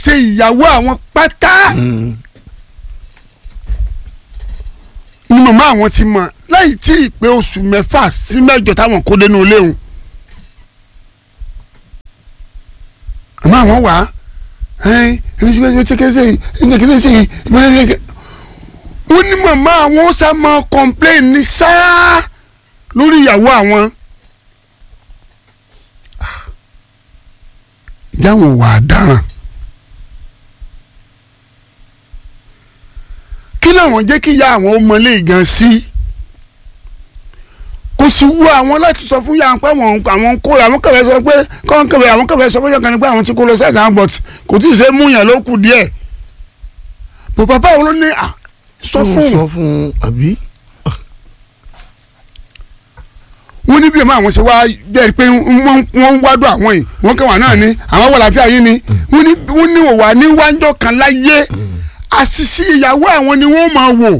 ṣe ìyàwó àwọn pátá Mm. ni màmá àwọn ti mọ̀ láì tí ì pé oṣù mẹ́fà sí mẹ́jọ táwọn kó dénú ilé òun. àmọ́ àwọn wà á ẹ̀ẹ́n ẹ̀mí tí wọ́n ti kéré sẹ́yìn ẹ̀mí tí kéré sẹ́yìn ẹ̀mí tí kéré wọ́n ní màmá àwọn ó sá máa complain ní sáá lórí ìyàwó àwọn. ìdáhùn wà á dáràn. kí làwọn jẹ́ kí ìyá àwọn ọmọ ilé gan sí kò sì wú àwọn láti sọ fún yàrá pé àwọn àwọn kó àwọn kẹfẹ sọ pé kọ́ńn kẹfẹ àwọn kẹfẹ sọ fún yàrá pé àwọn ti kó lọ sẹ́ẹ̀sì àwọn bọ̀t kò tí ì ṣe mú yàn ló kù díẹ̀ bò bàbá àwọn ló ní à sọ Ó fún sọ fún un àbí. wọn ní bí ọmọ àwọn ṣe wá jẹ́ pé wọ́n wọ́n ń wádùn àwọn yìí wọ́n kẹwàá náà ni àwọn wà láfíà yìí ni wọ́n ní wọ́n ní òwà ní wájọ́ kan láyé àṣìṣe ìyàwó àwọn ni wọ́n máa wò.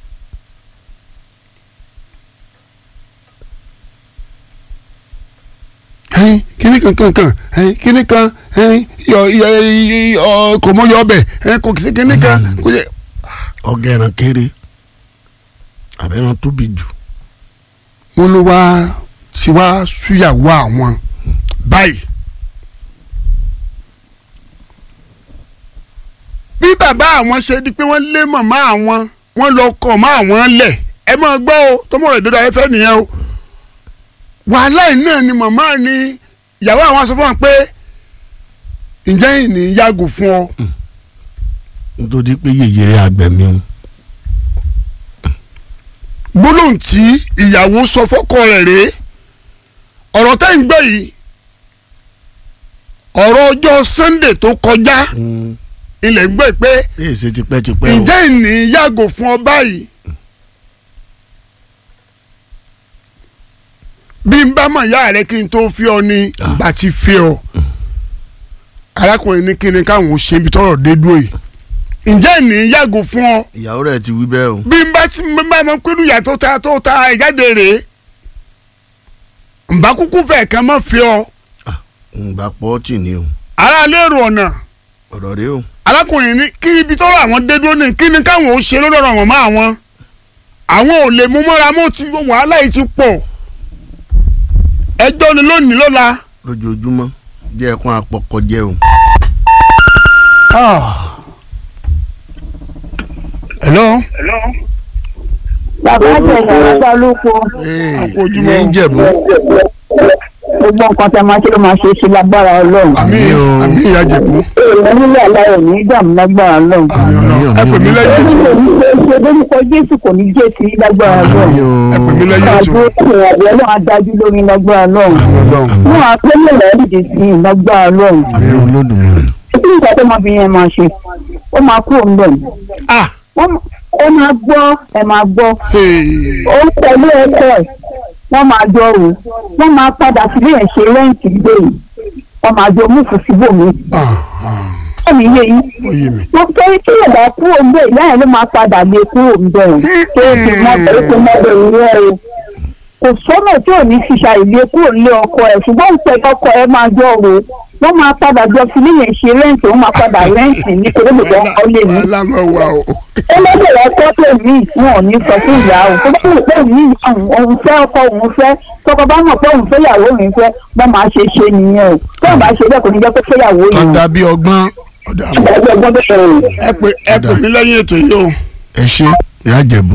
ẹyin kíní kan kan kan ẹyin kíní kan ẹyin yọ yọ yọ kò mọ yọ ọbẹ ẹyin kò sí kíní kan kò yẹ. ọ̀gá ẹran kéré àbẹ̀ràn tóbi jù. wọn ló wá sí wá súyàwó àwọn báyìí. bí bàbá àwọn ṣe di pé wọ́n lé màmá àwọn wọ́n lọ kọ̀ mọ́ àwọn lẹ̀ ẹ máa gbọ́ o tọmọ rẹ̀ dọ́dọ̀ ayẹ́fẹ́ nìyẹn o. wàhálà yìí náà ni màmá ni ìyàwó àwọn sọ fún wọn pé ǹjẹ́ ìní yàgò fún ọ. nítorí pé yèyèrè àgbẹ̀mí o. gbólóhùn tí ìyàwó sọ fọ́kọ rẹ̀ rèé ọ̀rọ̀ tẹ́ ń gbọ́ yìí ọ̀rọ̀ ọjọ́ Sunday tó kọjá ilẹ̀ ń gbọ́ pé èyí ṣe tipẹ́tipẹ́ o. ǹjẹ́ ìní yàgò fún ọ báyìí bí n bá mọ̀ ìyá rẹ kí n tó fi ọ ní ìgbà tí fi ọ arákùnrin ní kíni káwọn ò ṣe ibi tọ́rọ̀ dé dúró yìí ǹjẹ́ ìní yàgò fún ọ ìyàwó rẹ̀ ti wí bẹ́ẹ̀ o. bí n bá ti n bá mọ pé ìyá tó ta tó ta ìjáde rèé nbà kúkú fẹ̀ kàn mọ́ fi ọ ǹgbà pọ́ọ̀tì ni o. ara lérò ọ̀nà ọ̀rọ̀ rẹ o. arákùnrin ní kí ibi tọ́rọ̀ àwọn dé dúró ní kí ni káwọn ò ṣe lórí ọ̀rọ̀ wọn mọ́ àwọn àwọn ò lè mú mọ́ra mọ́ ti wàhálà yìí ti pọ̀ ẹjọ́ ni lónìí lọ́la. lójoojúmọ́ jẹ́ ẹ̀kún àpọ̀kọ jẹ́ o. hello. bàbá àjẹsà lọ́gbà olóko Àkójúmọ́. ìyẹn ń jẹ̀bú. gbogbo nǹkan tẹ máa ṣe ló máa ṣe é sí lágbára ọlọ́run. àmì Àmín o. àmì ìyá jẹ̀bú. èèyàn nílẹ̀ aláyọ̀ ní ìdààmú lágbára ọlọ́run. àmì ọlọ́run ẹ pè mí lẹ́yìn ètò èyí ló ń ṣe lórúkọ jésù kò ní jẹ́ sí lágbára ọlọ́run. ẹ pè mí lẹ́yìn ètò àgbo ìrìn àjò ọlọ́run adájú lórí lágbára ọlọ́run. àmì ọlọ́run wọn á pé lè rẹ̀ dìde sí i lágbára ọlọ́run. àmì olódùmarè. kí nǹkan tó máa fi yẹn máa ṣe ó máa kúrò ń bẹ̀. ah ó máa gbọ́ ẹ máa gbọ́ hey. ó ń tẹ̀lé ẹ̀kọ́ ẹ̀ wọ́n máa jọ rò wọ́n máa padà sílé ẹ̀ ṣe rẹ́ǹtì gbé yìí wọ́n máa jọ múfù síbòmí. ah ah ẹ̀mí yé yín ó yé mi. wọ́n fẹ́ kí ẹ̀dá kúrò ń bẹ̀ ìyá ẹ̀ ló máa padà lé kúrò ń bẹ̀ ọ̀ tó o ti mọ bẹ̀rẹ̀ tó mọ bẹ̀rẹ̀ rẹ̀ o. kò sọ́nà tí ò ní fi ṣàìlé kúrò nílé ọkọ ẹ̀ ṣùgbọ́n ìpẹ́ ọkọ ẹ̀ máa jọ rò wọ́n máa padà jọ sílé yẹn ṣe rẹ́ǹtì wọ́n máa padà rẹ́ǹtì ní kòlóbòdò ọkọ lè ní wàhálà máa wà o. ẹlẹ́dẹ̀ ọkọ pè mí wọn ò ní sọ fún ìyá o tó bá wù pé mí òun fẹ́ ọkọ òun fẹ́ tọkọ bá mọ̀ pé òun fẹ́ ìyàwó mi fẹ́ wọ́n máa ṣe ṣe nìyẹn o tó o bá ṣe bẹ́ẹ̀ kò ní jẹ́ pé fẹ́ ìyàwó yìí o. ọ̀dà bíi ọgbọ́n. ọ̀dà àmọ́ ìgbàgbọ́ ọgbọ́n tó ṣẹlẹ̀ o. ẹ pè ẹ pè mí lẹ́yìn ètò yìí o. ẹ ṣe ìyá jẹ̀bú.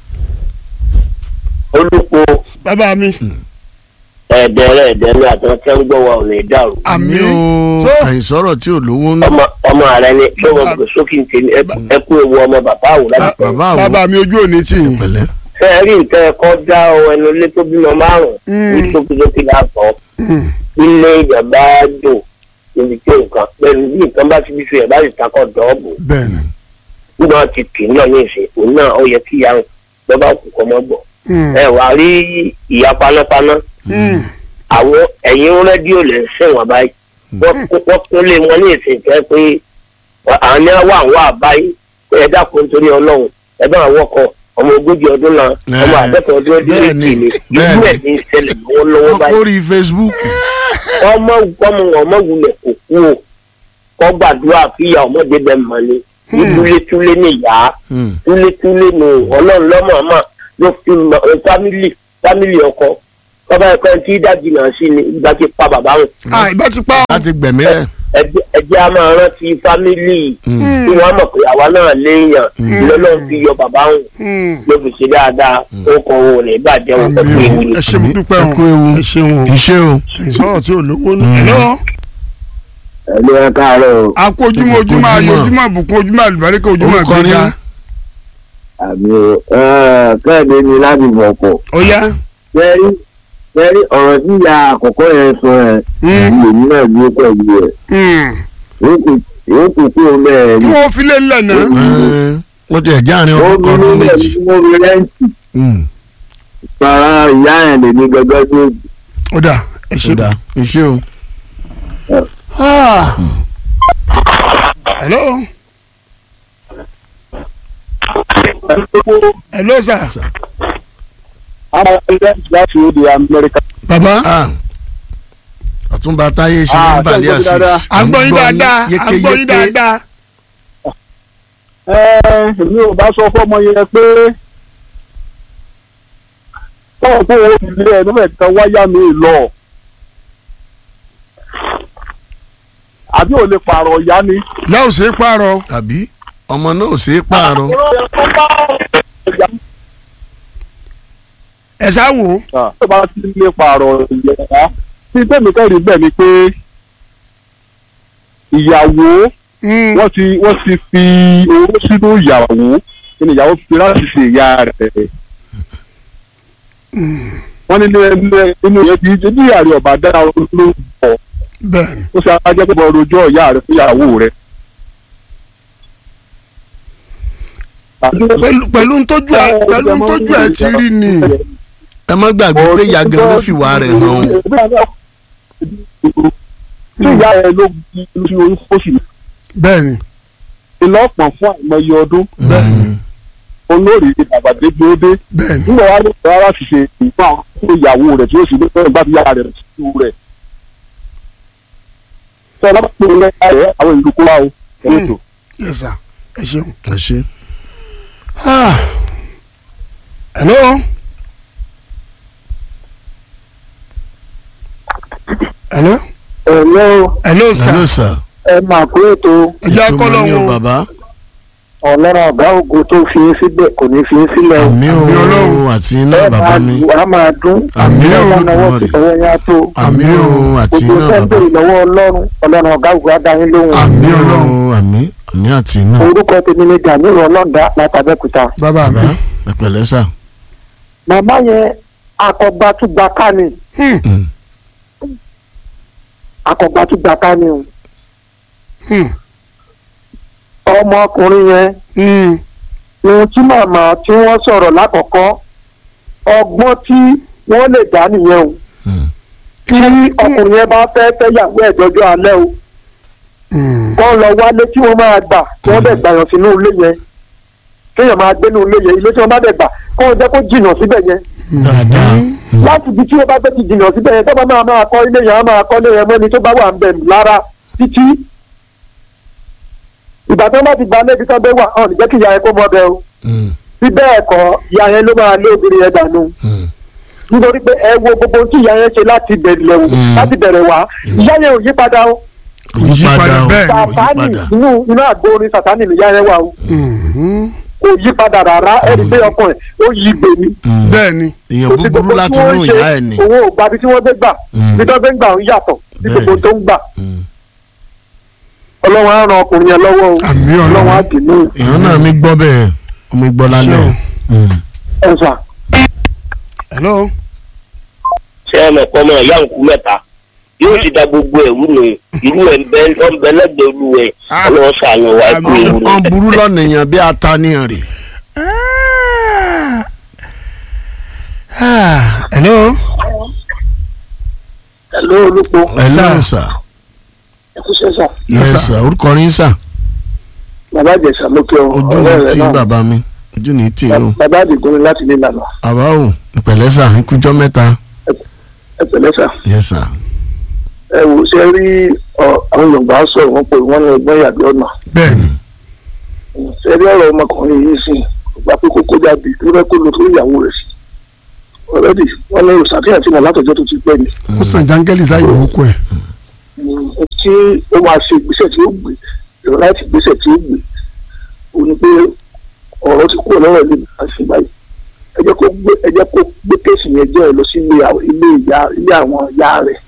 olùkó bàbá mi ẹ̀ẹ́dẹ̀rẹ̀ ẹ̀dẹ̀rẹ̀ àtọ́kẹ́ ń gbọ́ wa ò lè dàrú. àmì o tó àìsọ̀rọ̀ tí ò lówó ń. ọmọ ọmọ rẹ ni tó wọn gbé sókè tèmi ẹ kú ewu ọmọ bàbá àwò láti pẹ́. bàbá àwọn bàbá mi ojú òní tì yín. pẹ̀lẹ́. ṣé ẹ rí nǹkan ẹ̀kọ́ dá ọ ẹnu ilé tó bímọ márùn-ún ní sókèsókè láàtọ̀ Mm. ilé ìjọba dùn níbi tí nǹkan pẹ̀lú bí nǹkan bá ti bí fi ẹ̀ bá sì takọ̀ dọ́ọ̀bù bẹ́ẹ̀ni. nígbà tí kì í náà ní ìsìn òun náà ó yẹ kí ìyá lọ́ba kù kọ́ mọ́ gbọ̀. Mm. ẹ wàá rí ìyá panápaná Mm. àwọn ẹ̀yìn rédíò lè ń sẹ̀wọ̀n báyìí wọ́n kún- wọ́n kún lé wọn ní ìsìn jẹ́ pé àwọn ní wà wọ́n àbáyé pé ẹ dákun nítorí ọlọ́run ẹ bá àwọn ọkọ̀ ọmọ ogójì ọdún náà ọmọ àádọ́ta ọdún ọdún bẹ́ẹ̀ méjì ni, ni bẹ́ẹ̀ ìlú ni. ẹ̀ ní ìṣẹ̀lẹ̀ lọ́wọ́lọ́wọ́ wọ́n báyìí kórìí Facebook. ọmọ ọmọ ọmọ wulẹ̀ kò kú o kọ́ gbàdúrà fíyà ọmọdé bẹ́ẹ̀ mọ́ ni ní túlétúlé ní ìyá Hmm. túlétúlé ní ọlọ́run lọ́mọ̀ọ́mọ̀ ló fi mọ ẹ, fámìlì fámìlì ọkọ bàbá ẹ̀kọ́ tí dájú náà sí ni ìgbà tí pa bàbá wọn ah ìbá ti pa ọ́. láti gbẹ̀mí rẹ̀. ẹjẹ ẹjẹ a máa rántí fámìlì tí wọn mọ̀ pé àwa náà léèyàn lọ́lọ́run fi yọ bàbá wọn Hmm. ló fi ṣe dáadáa ó kọ owó rẹ̀ bàjẹ́ wọn àmì pẹ̀lú ewu o ni. ẹ ṣe mo dúpẹ́ o ẹ kú ewu. ẹ ṣeun o iṣẹ́ o. ìsọ̀rọ̀ tí ò lówó ní. ẹ̀lọ́ ẹ̀lú ẹ káàárọ̀ a kú ojúmọ́ ojúmọ́ ayé ojúmọ́ àbùkún ojúmọ́ àlùbáríkà ojúmọ́ Orúkọ ni? ìgbéga. àmì kẹ́ẹ̀dé ni láti bọ̀ pọ̀ ó yá. fẹ́rí fẹ́rí ọ̀rọ̀ tí ìyá àkọ́kọ́ yẹn sọ ẹ̀ Hmm. lèmi náà gbé pẹ̀lú ẹ̀ Hmm. yóò kù kú omi ẹ̀ kí wọ́n fi lé ńlẹ̀ náà. Ẹ, wọ́n ti ẹ̀já àárín ọdún kan ọdún méjì. wọ́n fi rẹ́ǹtì Hmm. para ìyá ẹ̀ lèmi gẹ́gẹ́ tó ó dà ẹ ṣe. ṣùdà iṣẹ́ o. Ah. hello. hello sir. àwọn ilé láti òde amẹ́ríkà. baba. Ah. ọ̀túnba táyé ṣe Ah, ní balẹ̀ ṣé o gbọ́ àṣìṣ. dáadáa? à ń gbọ́ yín dáadáa à ń gbọ́ yín dáadáa. ẹ èmi ò bá sọ fọmọ yẹn pé tọ́wọ́ pé owó ilé ẹ̀ nígbà kan wáyà mi lọ àbí ò lè pààrọ̀ ìyá ni. ìyá ò ṣe é pààrọ̀. àbí ọmọ náà ò ṣeé pààrọ̀. ẹ ṣá wò ó. tó bá ti lè pààrọ̀ ìyá tí tèmi kẹ́rì bẹ́ẹ̀ ni pé ìyàwó Hmm. wọ́n ti wọ́n ti fi owó sínú ìyàwó kí ni ìyàwó fi láti ṣe ìyá rẹ̀. wọ́n ní ilé inú yẹn ti ṣe bí ìyá rẹ̀ ọ̀bà dára ló ń bọ̀ bẹ́ẹ̀ni. ó ṣe ajẹ́ pé bọ́ rojọ́ ìyá rẹ̀ fún ìyàwó rẹ̀. pẹ̀lú pẹ̀lú ntójú ẹ pẹ̀lú ntójú ẹ ti rí ni. ẹ má gbàgbé pé ìyá gan ló fìwà rẹ̀ hàn o. tí ìyá rẹ̀ ló fi oyún fóṣù bẹ́ẹ̀ni. ìlọ́pọ̀ fún àìmọye ọdún Hmm. olórí bàbá débi ó dé bẹ́ẹ̀ni. nígbà wà ní ìgbà láti ṣe ìfún àwọn fún ìyàwó rẹ̀ tí ó sì ní fẹ́ràn bá fi yára rẹ̀ sí rẹ̀. sọ lọ́pọ̀ pé ilé ayé àwọn ìlú kó wá o. ẹ̀rọ tó. yes sir ẹ ṣeun. ẹ ṣe. Ah. hello. hello. ẹ̀lọ́ hello sir. hello sir. ẹ máa kó ètò ẹ jẹ́ Ètò akọ́lọ́ mọ̀ ní o wọn. bàbá. ọlọ́run ọ̀gá ògo tó fi ń síbẹ̀ kò ní fi ń sílẹ̀ o. àmì Àmì o Ọlọ́run. àti iná ẹ bàbá máa mi. lù á máa dún. Àmì ẹ máa náwó Olódùmarè. sí ọwọ́ yẹn á tó. àmì o àti gbogbo iná bàbá. sẹ́ńdẹ̀rì lọ́wọ́ ọlọ́run ọlọ́run ọ̀gá ògo á dá yín lóhùn. àmì o Ọlọ́run. àmì àmì àti iná. orúkọ tèmi ni daniel ọlọ́dà látàbẹ́kúta. bàbá mi. bàbá ẹ pẹ̀lẹ́ sà. màmá yẹn akọgbàtúgbà ká ni Hmm. Hmm. akọgbàtúgbà ká ni o. Hmm. ọmọkùnrin yẹn Hmm. ohun tí màmá tí wọ́n sọ̀rọ̀ lákọ̀ọ́kọ́ ọgbọ́n tí wọ́n lè dá nìyẹn o. Hmm. tí ọkùnrin yẹn bá fẹ́ fẹ́yàwó ẹ̀ dọ́jọ́ alẹ́ o Hmm. kọ́ lọ wálé tí wọ́n máa gbà kí wọ́n dẹ̀ gbàyàn sínú ilé yẹn kéèyàn máa gbé nínú ilé yẹn ilé tí wọ́n bá dẹ̀ gbà kọ́ wọ́n jẹ́ kó jìnnà síbẹ̀ yẹn dáadáa. láti ibi tí wọ́n bá fẹ́ ti jìnnà síbẹ̀ yẹn tọ́ba máa máa kọ́ ilé yẹn á máa kọ́ ilé yẹn mọ́ni tó bá wà ń bẹ̀ lára títí ìgbà tí wọ́n bá ti gba lébi tán bẹ́ wà hàn níjẹ́ kí ìyá yẹn kó mọ́ bẹ́ o Hmm. bí bẹ́ẹ̀ kọ́ ìyá yẹn ló máa lé obìnrin yẹn dànù Hmm. nítorí pé ẹ wo gbogbo ohun tí ìyá yẹn ṣe láti bẹ̀rẹ̀ wò Mm. láti bẹ̀rẹ̀ wá ìyá yẹn ò yí padà o òyípadà o bẹ́ẹ̀ ni, sàtánì òyípadà. inú inú àgbo orin sàtánì nìyá yẹn wà o Hmm. kò yí padà rárá ẹni pé ọkàn ẹ̀ ó yí gbè mí. Hmm. bẹ́ẹ̀ni. èèyàn kò sí búburú gbogbo tí láti wọ́n inú ń ṣe, ìyá ẹ̀ ni. owó ò gba bí tí wọ́n gbé gbà Mm. bí tó gbé gbà ń yàtọ̀ bí Bẹ́ẹ̀. gbogbo tó ń gbà Hmm. ọlọ́run á ran ọkùnrin yẹn lọ́wọ́ o àmì ọlọ́run á ọlọ́run. dì mí èèyàn náà mi gbọ́ bẹ́ẹ̀ omi gbọ́ lálẹ́. Ṣé o? Hmm. ẹ̀sà hello. ṣé ẹ mọ̀ pé ọmọ ìyá òkú mẹ́ta yóò ti da gbogbo ẹ̀rú nù irú ẹ̀ ń bẹ ọ́ ń bẹ lẹ́gbẹ̀ẹ́ olú ẹ̀ Ah. ọlọ́wọ́ sàánú wa ẹ̀kú Àmín. ewu nù. wọ́n burú lọ́nà èèyàn bí ataniyan rè. Ah. hello. ẹ̀ló olùpọ̀ ẹ Sà. lọ́rùn sà. ẹ̀kú sẹ́sà Yes, Yes, sir. sir. orúkọ yín sà. bàbá àjẹsà ló kẹ́ ọ ojú ọ̀rẹ́ ní rẹ̀ tí náà bàbá mi ojú ní tí o. bàbá àdìgún ni láti ní ìlànà àbá o ìpẹ̀lẹ́ sà ikújọ́ mẹ́ta. ẹ pẹ̀lẹ́ sà Yes, sir. ẹ wò ṣe rí ọ, àwọn yorùbá sọ̀rọ̀ wọn pé wọ́n ní ọgbọ́n yàgbé ọ̀nà bẹ́ẹ̀ni ṣe rí ọ̀rọ̀ ọmọkùnrin yìí sìn ìgbà pé kókó jáde tó fẹ́ kó lọ fún ìyàwó rẹ̀ sí ọ̀rẹ́dì wọ́n ní òṣàfihàn tí mo látọ̀jọ́ tó ti pẹ́ ni ó sàn jángẹ́lì sáyé ìbùkún ẹ̀ tí ó máa ṣe ìgbésẹ̀ tí ó gbé ìrọ̀ láti ìgbésẹ̀ tí ó gbé ó ní pé ọ̀rọ̀ ti kúrò lọ́rọ̀ ilé àti báyìí ẹ jẹ́ kó gbé ẹ jẹ́ kó gbé kéèsì yẹn jẹ́ ẹ lọ sí ilé àwọn- ilé ìyá ilé àwọn ìyá rẹ̀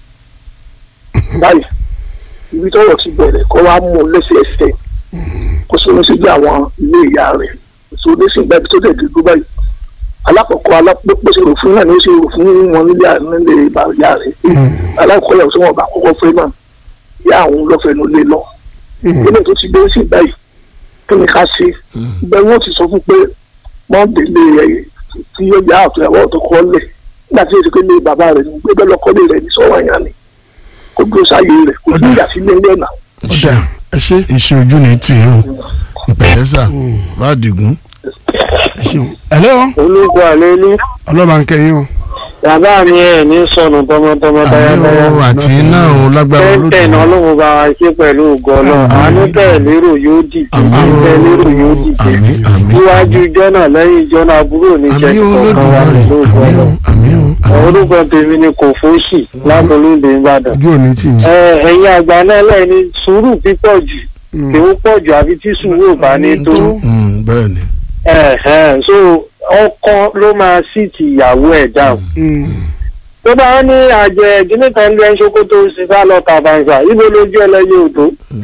báyìí ibi tọ́rọ̀ ti bẹ̀rẹ̀ kó wá mú un lẹ́sẹẹsẹ kó sọ́nà sí ilé àwọn ilé ìyá rẹ̀ èso oníṣìí ìgbà ibi tó tẹ̀ dúdú báyìí alákọ̀ọ́kọ́ alápòpọ̀ ṣe rò fún náà ni ó ṣe rò fún wọn nílé à- nílé ìbá ìyá rẹ̀ alákọ̀ọ́kọ́ yàtọ̀ tí wọ́n bá kọ́kọ́ fẹ́ náà ìyá àwọn lọ́fẹ̀ẹ́nu lé lọ ilé tó ti dé sí báyìí kí ni ká ṣe bẹ́ẹ̀ wọ́n ti sọ fún pé wọ́n délé ẹ̀ tí yóò yá àtúnyàwó ọ̀tọ̀ kọ́ lẹ̀ nígbà tí èsì pé lé bàbá rẹ̀ ní gbé bẹ́ẹ̀ lọ́kọ́ lé rẹ̀ ní sọ́wọ́ àyàn ni kó dúró sáyé rẹ̀ kó tún yà sí ilé ilé náà. ọ̀dà ẹ ṣe iṣẹ́ ojú ni tì í hàn ìpẹ̀lẹ́ sà bá dìgún. ẹ ṣeun hello olùkọ́ àlélú ọlọ́ba ń kẹyìn o bàbá mi ẹ̀ ní sọnù tọmọtọmọ àmì o àti iná o lágbára tẹ́tẹ̀ náà olódùn. lóun bá wa ṣe pẹ̀lú ògo ọlọ́run Àmín. àánú tẹ̀ lérò yóò dìde Àmín o. àánú tẹ̀ lérò yóò dìde àmì àmì níwájú jọ́nà lẹ́yìn jọ́nà àbúrò ní àmì jẹ́ kọ̀ọ̀kan wa olódùmarè pẹ̀lú ògo àmì o ọlọ́run àmì o àmì o. orúkọ tèmi ni kò fóṣì lábọ́lódé ìbàdàn ojú òní tì í. ẹ ẹ̀yin àgbà náà lẹ́ni sùúrù pípọ̀ jù kì í pọ̀ jù àbí tí sùúrù ò bá ní tó Mm, bẹ́ẹ̀ ni. ẹ̀hẹ́n, so ọkọ ló máa sì ti ìyàwó ẹ̀ dáhùn tó bá ní àjẹ gíní kan lé ṣòkòtò ṣiṣá lọ tàbàǹsà ibo lójú ẹlẹ́yẹ òdó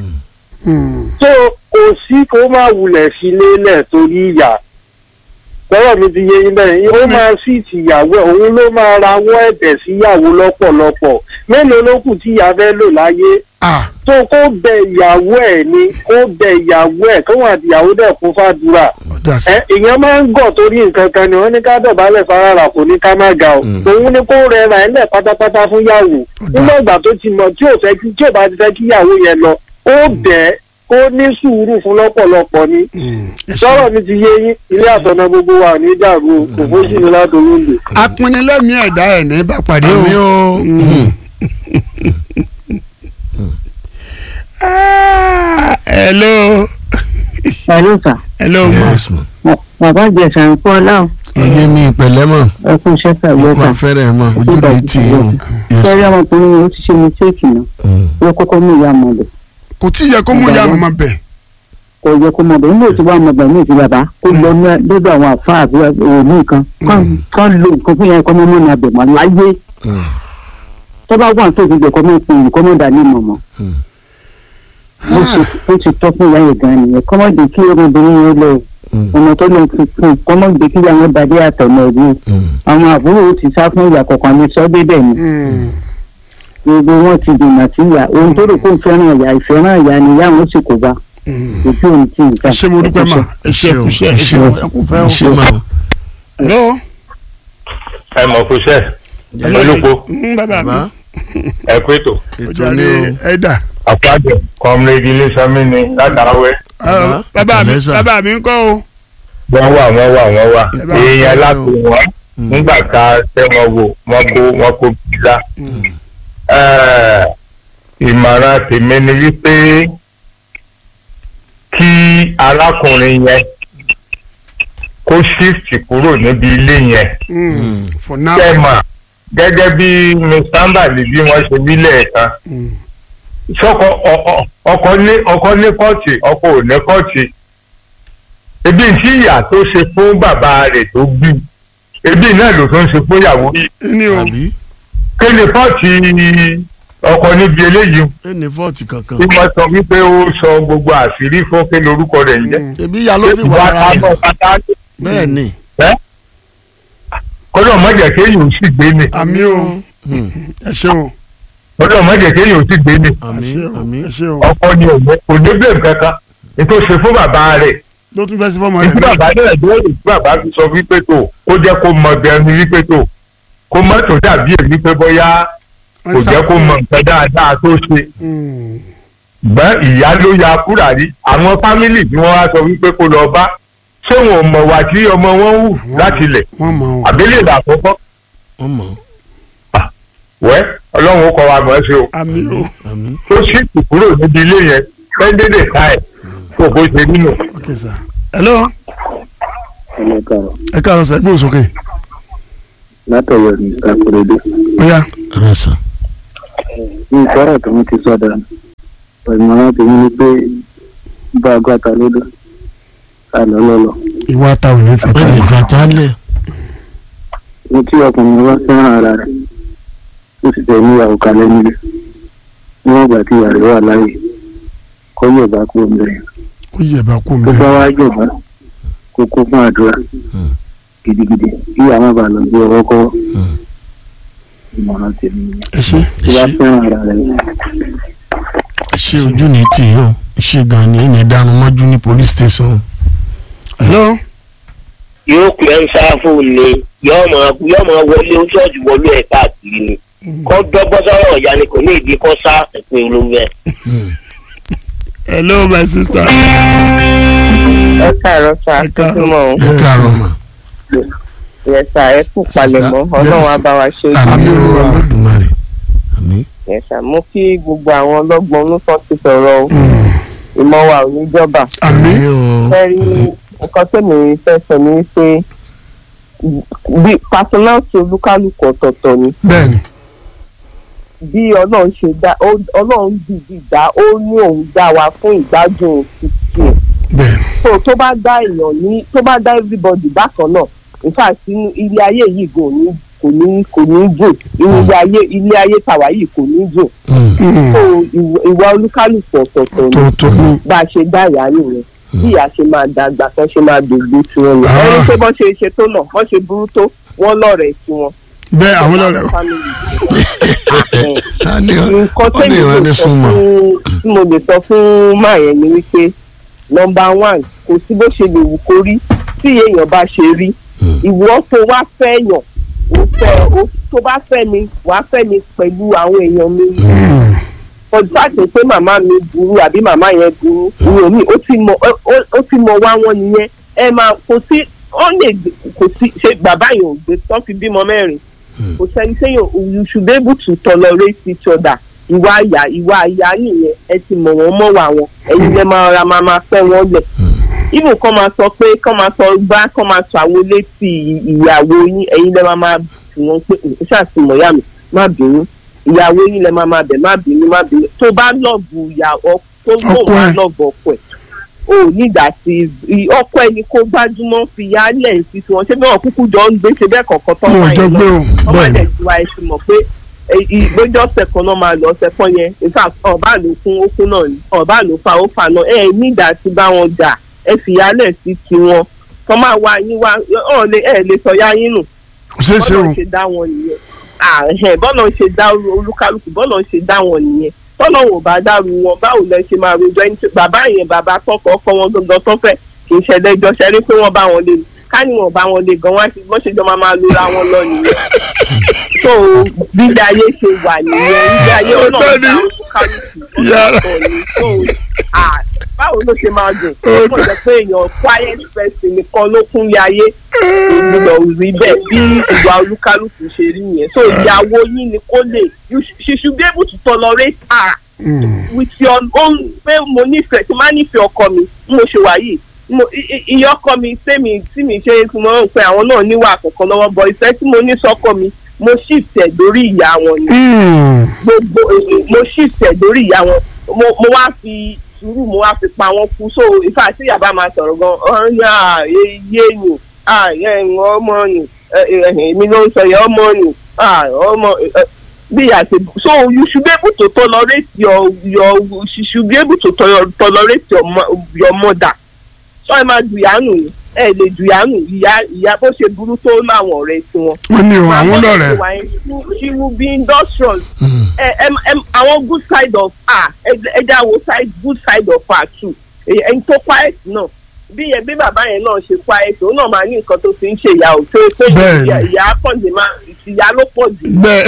so kò sí kó má wulẹ̀ sí lélẹ̀ torí ìyà lọ́wọ́ mi ti yé yín bẹ́ẹ̀ ó máa sì tìyàwó ẹ̀ òun ló máa rawọ́ ẹ̀bẹ̀ síyàwó lọ́pọ̀lọpọ̀ mélòó ló kù tí ìyá fẹ́ lò láyé ah tó kó bẹ ìyàwó ẹ̀ ni kó bẹ ìyàwó ẹ̀ kóhun àti ìyàwó dẹ̀ kún fàdúrà ọ̀dà sí. ẹ ìyẹn máa ń gọ̀ torí nǹkan kan ni wọ́n ní ká dọ̀bálẹ̀ farara kò ní ká má ga o òun ni kó rẹra ẹ̀ lẹ̀ pátápátá fún yàwó nígbà ìgbà tó ti mọ̀ tí ò fẹ́ kí tí ò bá ti fẹ́ kí yàwó yẹn lọ ó bẹ̀ ẹ́ kó ní sùúrù fún lọ́pọ̀lọpọ̀ ni ẹ ṣe. sọ̀rọ̀ mi ti yé yín ilé àtọ̀nà gbogbo wa ò ní dàrú o kò fó sí ni látòrí òǹdè. apinilẹ́mìí ẹ̀dá ẹ̀ ní bá pàdé o. àmì o. Mm. Ah, hello ẹ̀rọ sà hello ma. yes ma. bàbá ìjẹsà ń pọ́ láwọn iye mi ìpẹ̀lẹ́ mọ̀ ẹkún iṣẹ́ pẹ̀lú ikú ọ̀sà afẹ́rẹ́ mọ̀ ojú ni tì í hàn. Yes. fẹ́rẹ́ ọmọkùnrin yẹn ó ti ṣe mistake náà Mm. ó kọ́kọ́ mú ìyá ọmọ bẹ̀ kò tí ì yẹ kó mú ìyá màmá bẹ̀. kò yẹ kó mọ̀ bẹ̀ nígbà tí wọ́n mọ̀ bẹ̀ ní ìsìn bàbá kó lọ ní lọ́dọ̀ àwọn àfáà àbí òní nǹkan kán- kán lo nǹkan fún yẹn kọ́ mọ́ mọ́ni abẹ̀ mọ́ láyé Mm. tó bá wà tó ti jẹ́ kọ́ mọ́ pé kọ́ mọ́ dání mọ̀ mọ́ Mm. ó ti- ó ti tọ́ fún ìyá yẹn gan nìyẹn kọ́ mọ́ jẹ́ kí ọmọbìnrin yẹn lọ Mm. ọmọ tó lọ fi fún un kọ́ mọ́ jẹ́ kí ìyá yẹn bàdé àtọ̀nà ẹ̀dín Mm. àwọn àbúrò ó ti sá fún ìyá kọ̀ọ̀kan ní sọ́dẹ̀ bẹ́ẹ̀ ni gbogbo wọn ti dènà sí ìyá ohun tó rò kó ń fẹ́ràn ìyá ìfẹ́ràn ìyá ni ìyá wọn sì kó bá ojú òun ti ẹ nǹkan. ṣé mo dúpẹ́ mà ẹ ṣé ẹ kú iṣẹ́ ẹ ṣé ẹ kú fẹ́ o. ṣé ma o. hello. ẹ mọ̀ kó sẹ́ olùkó Mm, bàbá mi bàbá ẹ kó ètò ètò ọjà ni ni o. ẹ dà. àpájọ kọ́mrẹ́dì ilésanmi ni látàwẹ́ Ah, bàbá mi ìpàlẹ́ sà. bàbá mi ń kọ́ o. wọ́n wà wọ́n wà wọ́n wà Ẹ bá èèyàn sọ̀rọ̀ láti o. wọ́n Mm. nígbà tá a tẹ́ wọn wò wọ́n kó wọ́n kó bìlà. ìmọ̀ràn tèmi ni wípé kí arákùnrin yẹn kó shift kúrò níbi ilé yẹn Mm, for now. tẹ́mà gẹ́gẹ́ bí mr ambali bí wọ́n ṣe wí lẹ́ẹ̀kan Mm, sọkọ ọ- ọ- ọkọ ní ọkọ ní kọ́ọ̀tì ọkọ ò ní kọ́ọ̀tì ebi tí ìyá tó ṣe fún bàbá rẹ̀ tó bí ebi náà ló tó ń ṣe fún ìyàwó yìí ẹni o àbí kí ni kọ́ọ̀tì ọkọ níbi eléyìí ẹ ní fọ́ọ̀tì kankan. tí wọ́n sọ wípé ó sọ gbogbo àṣírí fún kí ni orúkọ rẹ̀ ń jẹ́ Mm, ebi ìyá ló fi wà ìwà ara rẹ̀. tábọ̀ pátá bẹ́ẹ̀ ni. kọ́dọ̀ mọ́jẹ̀ kéèyàn ò sì gbé ni àmì o Mm. ẹ ṣé o kọ́dọ̀ mọ́jẹ̀ kéèyàn ò sì gbé ni ẹ àmì ṣé o àmì. ẹ ṣé o ọkọ ni òní kò ní bẹ́ẹ̀ kankan nítorí ṣe fún bàbá rẹ̀ ló tún fẹ́ sí fọ́mọ ìdí rẹ̀ náà. bàbá náà dúró ní bàbá fi sọ wípé tó kó jẹ́ kó mọ bí ẹni wípé tó kó mọ́ tó dàbí èmi pé bóyá kò jẹ́ kó mọ nǹkan dáadáa tó ṣe Mm, gbọ́n ìyá ló ya kúrà rí àwọn fámìlì tí wọ́n wá sọ wípé kó lọ bá ṣé wọn ò mọ̀ wá tí ọmọ wọn hù láti lẹ̀ wọ́n mọ̀ o. àbílẹ̀ ìlà àkọ́kọ́ wọ́n mọ̀. wẹ́ ọlọ́run ó kọ́ wa mọ̀ ẹ́ sí o àmì o àmín tó sì kù kúrò níbi ilé yẹn pẹ́ńdédè ká ẹ̀ kó bó ṣe nínú. ok sir hello ọmọ kan ẹ káàárọ̀ sẹ́ gbóhùn sókè látọ̀yọ̀ ní àkùrẹ́dẹ́ ó yá rẹ sàn ní ìfọ́rọ̀ tó ń ti sọ̀dà ìmọ̀ràn tèmi ni pé bá a gbàtà lódò ká lọ lọ́lọ́ ìwà ta ò ní fẹ́ ó ká lè fàtálẹ̀ ní tí ọkùnrin bá fẹ́ràn ara rẹ̀ ó sì fẹ́ níyàwó kalẹ̀ nílé níwọ̀n ìgbà tí ìyá rẹ̀ wà láàyè kọ́ yóò bá kú omi rẹ̀ ó yẹ bá kú tó mbẹ bá wá jọba kó kó fún àdúrà gidigidi kí àwọn bá lọ bí ọwọ́ kọ́ ìmọ̀ràn tèmi nìyẹn. ẹ ṣe tó bá fẹ́ràn ara rẹ̀ ṣé ojú ní tì yàn ṣé gan ni ẹni dànù mọ́jú ní police station hello yóò pè é ń sáfù ni yóò máa yóò máa wọlé ó ṣọ́ọ̀ṣì wọlé ẹ̀ káàkiri ni kọ́ dọ́gbọ́n sọ́rọ̀ ọ̀yá ni kò ní ìdí kọ́ sá ẹ̀pẹ́ olóńgbẹ. hello my sister ẹ káàárọ̀ sá Ẹ káàárọ̀. tuntun mọ́ ẹ káàárọ̀ mà yẹ sá ẹ kú palẹ̀mọ́ ọlọ́run á bá wa ṣe é àmín Àmín. o Olódùmarè àmín yẹ sá mo kí gbogbo àwọn ọlọ́gbọ́n olùkọ́ ti sọ̀rọ̀ o ìmọ̀ wa ò ní jọba àmì àmín o fẹ́rí nǹkan tẹ̀mí fẹ́ sọ ni pé bí personality olúkálùkù ọ̀tọ̀ọ̀tọ̀ ni bẹ́ẹ̀ni bí ọlọ́run ṣe dá ó- ọlọ́run dìdì dá ó ní òun dá wa fún ìgbádùn títí ẹ̀ bẹ́ẹ̀ni so tó bá dá èèyàn ní tó bá dá everybody bákan náà in fact inú ilé ayé yìí kò ní kò ní kò ní dùn inú ilé ayé ilé ayé tàwa yìí kò ní dùn Mm, so ìwà ìwà olúkálùkù ọ̀tọ̀ọ̀tọ̀ ni tó tó ní bá a ṣe dá ìyá nìyẹn bí ìyá ṣe máa dàgbà tán ṣe máa dògbò tiwọn ni Ah. ẹni pé bọ́n ṣe ṣe tó náà bọ́n ṣe burú tó wọ́n lọ́rẹ̀ẹ́ tiwọn. bẹ́ẹ̀ àwọn lọ́rẹ̀ Family. a ní nǹkan ó tẹ́mi lè wá lè ní sọ súnmọ́ fún tí mo lè sọ fún máa yẹn ni wípé nọmba one kò sí bó ṣe lè wù kó rí tí èèyàn bá ṣe rí ìwọ tó wá fẹ́ yàn ó fẹ́ ó tó bá fẹ́ mi wàá fẹ́ mi pẹ̀lú àwọn èèyàn mi ọdún àti pé màmá mi burú àbí màmá yẹn burú ìyẹn mi ó ti mọ ó- ó- ó ti mọ wá wọn nìyẹn ẹ máa kò sí ó lè gbé- kò sí ṣe bàbá yẹn ò gbé tán fi bímọ mẹ́rin kò sẹ́ni sẹ́yìn you should be able to tolerate each other ìwà àyà ìwà àyà nìyẹn ẹ ti mọ̀ wọ́n mọ̀ wà wọn ẹ̀yin lẹ́ máa ra máa máa fẹ́ wọn lẹ̀ ibù kan máa sọ pé kán máa sọ gbá kán máa sọ àwọn létí ìyàwó yín ẹ̀yin lẹ́ máa máa tì wọ́n pé ẹ ṣàtìmọ̀ yá mi má bínú ìyàwó yín lẹ́ máa máa bẹ̀ má bínú má bínú tó bá lọ́ọ̀bù ìyàwó tó Ọkọ lóun á ẹ̀. lọ́ọ̀bù ọkọ ẹ̀ o ò ní ìgbà tí i- ọkọ ẹni kó gbájúmọ́ fi yálẹ̀ sí tiwọn ṣé bí wọn kúkú jọ ń gbé ṣe bẹ́ẹ̀ kọ̀ọ̀kan tán wọn ò wáyé jọ lọ gbé o wọ́n máa bẹ́ẹ̀ni dẹ̀ ju àìsí mọ̀ pé ìgbẹ́jọ́ ọ̀sẹ̀ kan náà máa lọ ọ̀sẹ̀ kan yẹn nígbà ọ̀bá ló kún ó kún náà ni ọ̀bá ló fa ó fa náà ẹ̀ nígbà tí bá wọn jà ẹ fìyálẹ̀ sí tiwọn kọ́ máa wá yín wá ọ̀ lè ẹ̀ lè sọ yá yín nù kò ṣeé ṣe o bọ́lọ̀ ṣe dá wọn nìyẹn ààrẹ bọ́lọ̀ ṣe dá olúkálùkù bọ́lọ̀ ṣe dá wọn nìyẹn tọ́lọ̀ wò bá dárú wọn báwo lẹ ṣe máa rojọ́ ẹni tí bàbá yẹn bàbá tọkọ ọkọ wọn gangan tó fẹ́ kì í ṣẹlẹ̀ ẹjọ́ ṣẹlẹ̀ pé wọ́n bá wọn lé ni ká ní wọn bá wọn lé gan wá sí bọ́n ṣe jọ máa máa lora wọn lọ nìyẹn so bílé ayé ṣe wà nìyẹn bílé ayé Ó náà tọ́ dá ni. olúkálùkù Yàrá. ọ̀tọ̀ ni so ah, báwo ló ṣe máa dùn Ó ó jẹ́ pé èèyàn quiet person nìkan ló kún lé ayé ìgbìmọ̀ rí bẹ́ẹ̀ bí ìwà olúkálùkù ṣe rí yẹn so ìyàwó yín ni kó lè you sh- she should be able to tolerate her with your own pé mo nífẹ̀ẹ́ tí má nífẹ̀ẹ́ ọkọ mi bí mo ṣe wà yìí mo i- i- iye ọkọ mi tèmi tí mi ṣe tí mo ń pe àwọn náà níwà kọ̀ọ̀kan lọ́wọ́ bọ ìfẹ́ tí mo ní sọ́kọ mi mo shift ẹ̀ lórí ìyá wọn ni gbogbo mo shift ẹ̀ lórí ìyá wọn mo mo wá fi sùúrù mo wá fi pa wọn kú so ìfà tí yàrá máa sọ̀rọ̀ gan ọ̀yà yé ni ẹ̀yìn ọmọ ni èmi ló ń sọ yẹ ọmọ ni ah, ọmọ eh, bí a ṣe so you should be able to tolerate your your you should be able to tol- tolerate your, mo- your mother so ẹ máa dùyànù ni ẹ lè dùyànù ìyá ìyá bó ṣe burú tó láwọn ọ̀rẹ́ tiwọn wọ́n ní o àwọn lọ́rẹ̀ she will be industrious ẹ ẹ ẹ àwọn good side of her ẹ ẹ já wo side good side of her too Èyí- ẹni tó quiet náà bí yẹn bí bàbá yẹn náà ṣe quiet òun náà máa ní nǹkan tó fi ń ṣe ìyá ò tó tó Bẹ́ẹ̀ni. ìyá ìyá pọ̀jù máa ìyá ló pọ̀ jù bẹ́ẹ̀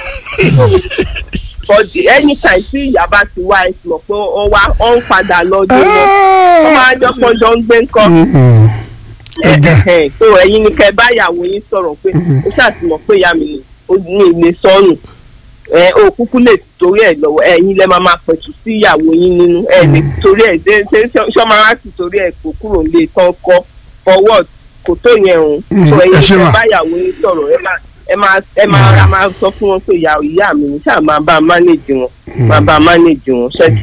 but anytime tí ìyá bá ti wá ẹ ti mọ̀ pé ó wá ó ń padà lọ dé wọn ó máa jọ pọ́njọ ń gbé ńkọ́ ẹ̀hẹ̀n so ẹ̀yin ni kẹ́ bá ìyàwó yín sọ̀rọ̀ pé ó ṣàtìmọ̀ pé ìyá mi ò ní ilé sọ́nù ẹ o kúkú lè torí ẹ lọ́wọ́ ẹ̀yin lẹ máa máa pẹ̀tù sí ìyàwó yín nínú ẹ lè torí ẹ ṣe ṣe ṣọmọlá sì torí ẹ kó kúrò lè tán kọ forward kò tó yẹn o Mm, so ẹ ẹ̀yin ṣe lè wà. bá ìyàwó yín sọ̀rọ̀ ẹ máa ẹ máa ẹ máa ra máa sọ fún wọn pé ìyá ìyá mi ní sáà máa bá a manage wọn máa bá a manage wọn ṣẹ́tù